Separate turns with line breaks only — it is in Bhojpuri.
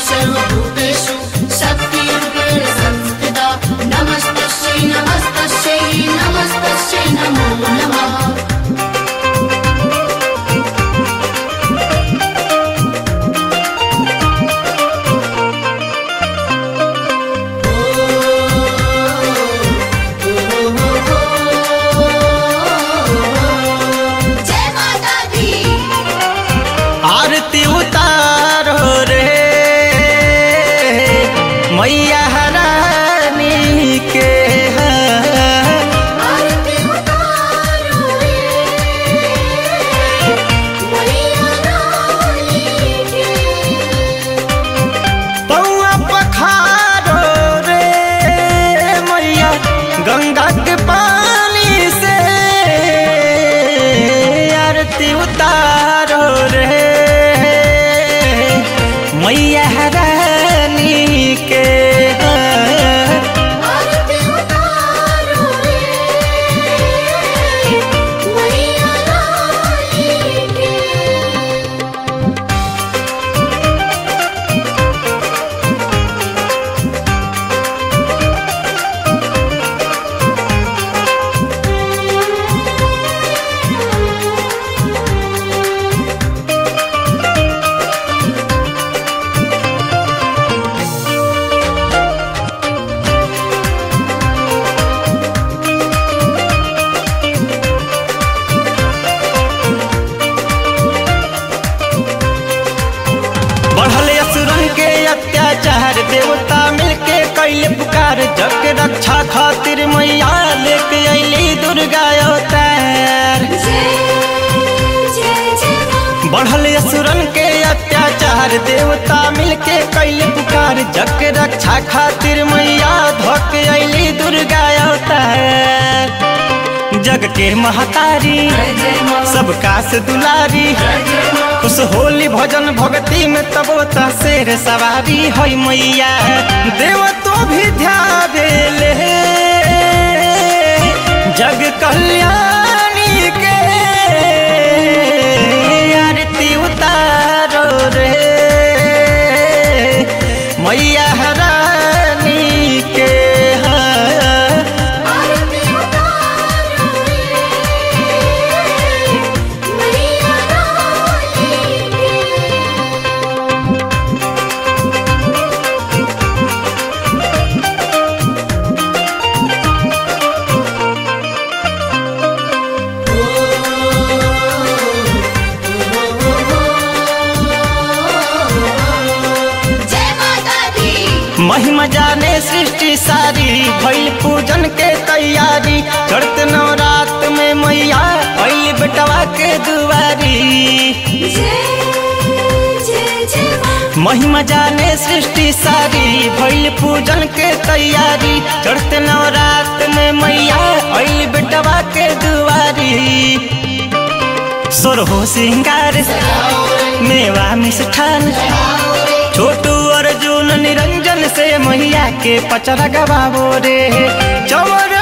सर्वभूतेषु शक्तिरूपेण संस्थिता नमस्तस्यै नमस्तस्यै नमस्तस्यै नमो नमः जय माता दी
आरती उतारो रे मैया रानी के
आरती उतारो रे मैया रानी के
पौआ पखारो रे मैया गंगा के पानी से आरती उतारो रे मैया रानी के
आरती उतारो रे मैया रानी के
बढ़ल असुरन के अत्याचार देवता मिलके कैले पुकार जग के रक्षा खातिर मैया लेके अली दुर्गा अवतार बढ़ल असुरन के अत्याचार देवता मिलके कैले पुकार जग के रक्षा खातिर मैया धोक अली दुर्गा अवतार जग के महतारी सबका से दुलारी खुश होली भजन भक्ति में तबो त शेर सवारी है मैया देव तो भी ध्याले जग कल्याणी के आरती उतारो रे मैया रानी के हाँ।
आरती उतारो रे मैया रानी के जय माता दी
महिमा जाने सृष्टि सारी भइल पूजन के तैयारी चढ़त नवरात में मैया भइल बेटवा के दुआरी
जय जय जय माँ
महिमा जाने सृष्टि सारी भइल पूजन के तैयारी चढ़त नवरात में मैया भइल बेटवा के दुआरी सोरहो सिंगार मेवा मिष्ठान छोटू अर्जुन निरंजन से मैया के पचरा गवाबो रे चवर